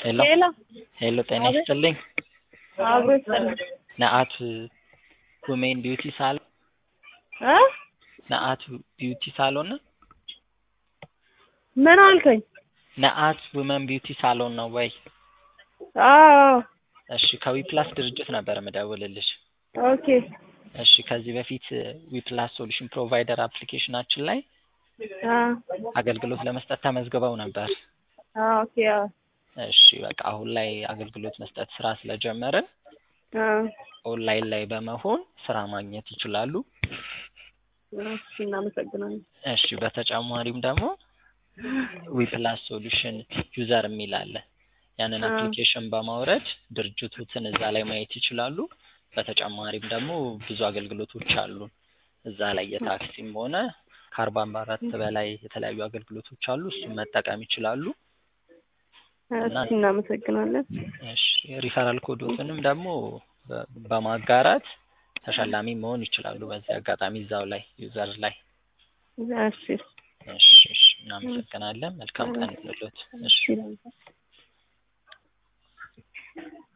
ሄሎ ሄሎ ሄሎ ጤና አቤት። ይስጥልኝ አብሮ ይስጥልኝ ነአት ውሜን ቢዩቲ ሳሎን እ ነአት ቢዩቲ ሳሎን ነው ምን አልከኝ? ነአት ውመን ቢዩቲ ሳሎን ነው ወይ? አዎ እሺ ከዊፕላስ ድርጅት ነበር የምደውልልሽ። ኦኬ እሺ ከዚህ በፊት ዊፕላስ ሶሉሽን ፕሮቫይደር አፕሊኬሽናችን ላይ አ አገልግሎት ለመስጠት ተመዝግበው ነበር። አ ኦኬ አ እሺ በቃ አሁን ላይ አገልግሎት መስጠት ስራ ስለጀመርን አ ኦንላይን ላይ በመሆን ስራ ማግኘት ይችላሉ። እሺ እናመሰግናለን። እሺ በተጨማሪም ደግሞ ዊፕላስ ሶሉሽን ዩዘር የሚል አለ። ያንን አ አፕሊኬሽን በማውረድ ድርጅቱትን እዛ ላይ ማየት ይችላሉ። በተጨማሪም ደግሞ ብዙ አገልግሎቶች አሉ እዛ ላይ የታክሲም ሆነ ከአርባ አራት በላይ የተለያዩ አገልግሎቶች አሉ። እሱን መጠቀም ይችላሉ። እና እሺ እናመሰግናለን። እሺ ሪፈራል ኮዶትንም ደግሞ በ- በማጋራት ተሸላሚ መሆን ይችላሉ። በዚህ አጋጣሚ እዛው ላይ ዩዘር ላይ እሺ እሺ እሺ እናመሰግናለን። መልካም ቀን ይሁንልዎት። እሺ እሺ